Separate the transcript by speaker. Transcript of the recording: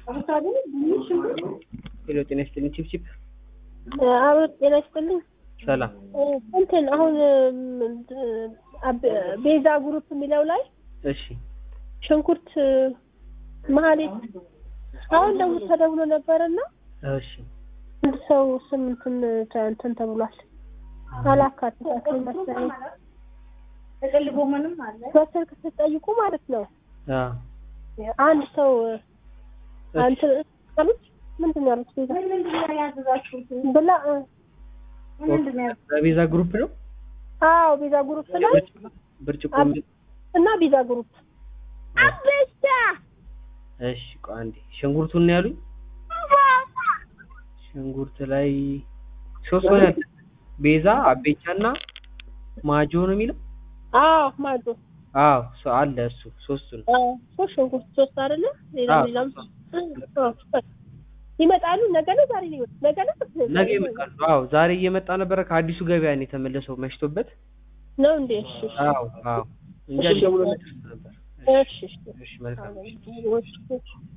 Speaker 1: ሄሎ ጤና ይስጥልኝ ቺፕቺፕ
Speaker 2: አቤት ጤና ይስጥልኝ።
Speaker 1: ሰላም
Speaker 2: እንትን አሁን ቤዛ ግሩፕ የሚለው ላይ
Speaker 1: እሺ
Speaker 2: ሽንኩርት መሀሌት አሁን ደውል ተደውሎ ነበርና
Speaker 1: እሺ
Speaker 2: አንድ ሰው ስም እንትን እንትን ተብሏል አላካተታችሁም መሰለኝ።
Speaker 3: ጥቅል ጎመንም አለ።
Speaker 2: በስልክ ስትጠይቁ ማለት ነው
Speaker 1: አ
Speaker 2: አንድ ሰው እንትን አሉት ምንድን ነው ያሉት ቤዛ
Speaker 3: ምን ምንድን ነው ያዘዛችሁት?
Speaker 2: ብላ እ፣
Speaker 3: ምን ምንድን ነው ያዘዛችሁት?
Speaker 1: በቤዛ ግሩፕ ነው
Speaker 2: አዎ ቤዛ ግሩፕ ላይ
Speaker 1: ብርጭቆ
Speaker 2: አብ-
Speaker 1: የሚል
Speaker 2: እና ቤዛ ግሩፕ አቤታ
Speaker 1: እሺ ቆይ አንዴ ሽንኩርቱን ነው ያሉኝ ሽንኩርት ላይ ሶስት ነው ያለ ቤዛ አቤቻና ማጆ ነው የሚለው
Speaker 2: አዎ ማዶ
Speaker 1: አዎ ሶ አለ እሱ ሶስቱን
Speaker 2: አዎ ሶስት ሽንኩርት ሶስት አይደለ ሌላ
Speaker 1: አዎ፣
Speaker 2: ሌላም
Speaker 1: ሶስት።
Speaker 2: አዎ፣ ይመጣሉ ነገ ነው ዛሬ ነው ይመጣሉ ነገ ነው
Speaker 1: ነገ ይመጣሉ አዎ ዛሬ እየመጣ ነበረ ከአዲሱ ገበያ ነው የተመለሰው መሽቶበት
Speaker 2: ነው እንዴ እሺ እሺ
Speaker 1: አዎ አዎ እንጂ ደውሎ ነበር
Speaker 2: እሺ እሺ
Speaker 1: እሺ መልካም
Speaker 2: እሺ